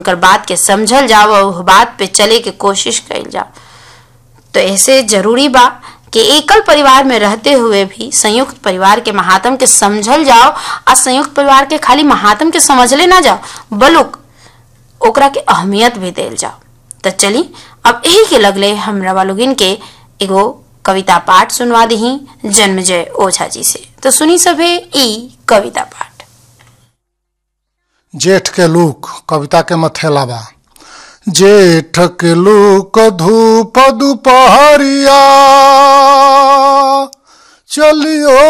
अगर बात के समझल जाओ और बात पे चले के कोशिश कइल जाओ तो ऐसे जरूरी बा कि एकल परिवार में रहते हुए भी संयुक्त परिवार के महात्म के समझल जाओ और संयुक्त परिवार के खाली महात्म के समझले ना जाओ बलुक ओकरा के अहमियत भी देल जाओ तो चली अब यही के लगले हमरा वालोगिन के एगो कविता पाठ सुनवा दही जन्मजय ओझा जी से तो सुनी सभे ई कविता पाठ जेठ के लूक कविता के मथेला बा जेठ के लूक धूप दुपहरिया चलियो